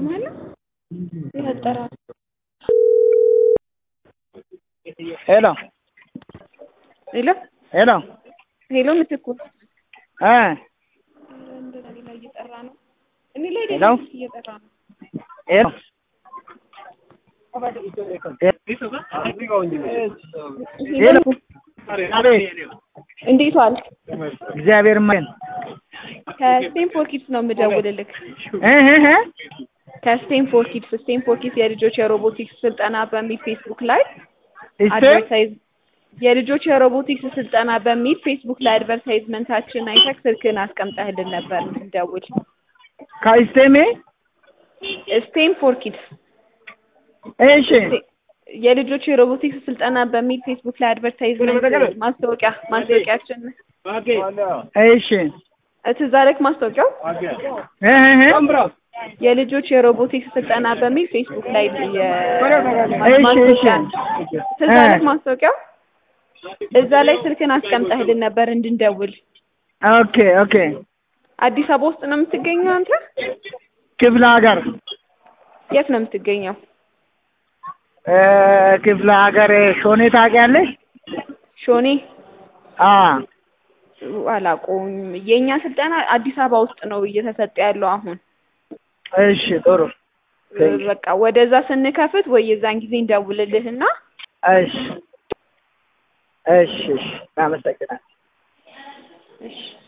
ትሰማለህ? ይፈጠራል። ሄሎ ሄሎ ሄሎ ሄሎ ምትኩ እ እንደዛ እኔ ላይ እየጠራ ነው። እኔ ላይ ሄሎ ደግሞ እየጠራ ነው። ሄሎ ሄሎ አቤት እንዴት ዋልክ? እግዚአብሔር ይመስገን ከስቴንፎርድ ኪድስ ነው የምደውልልክ። እ እ እ ከስቴንፎርድ ኪድስ ስቴንፎርድ ኪድስ የልጆች የሮቦቲክስ ስልጠና በሚል ፌስቡክ ላይ እስቴ አድቨርታይዝ የልጆች የሮቦቲክስ ስልጠና በሚል ፌስቡክ ላይ አድቨርታይዝመንታችን አይተክ ስልክን አስቀምጠህልን ነበር እንደውል። ከስቴሜ ስቴም ፎር ኪድስ እሺ የልጆች የሮቦቲክስ ስልጠና በሚል ፌስቡክ ላይ አድቨርታይዝመንት ማስታወቂያ ማስታወቂያችን እሺ ትዝ አለክ ማስታወቂያው እ እ እ የልጆች የሮቦቲክስ ስልጠና በሚል ፌስቡክ ላይ የ- እሺ ማስታወቂያ እሺ ትዝ አለክ ማስታወቂያው እዛ ላይ ስልክን አስቀምጠህልን ነበር እንድንደውል። ኦኬ ኦኬ አዲስ አበባ ውስጥ ነው የምትገኘው አንተ? ክፍለ ሀገር የት ነው የምትገኘው? እ ክፍለ ሀገር ሾኔ ታውቂያለሽ? ሾኔ አ አላውቀውም። የእኛ ስልጠና አዲስ አበባ ውስጥ ነው እየተሰጠ ያለው አሁን። እሺ ጥሩ በቃ ወደዛ ስንከፍት ወይ የዛን ጊዜ እንደውልልህና እሺ እሺ እሺ አመሰግናለሁ። እሺ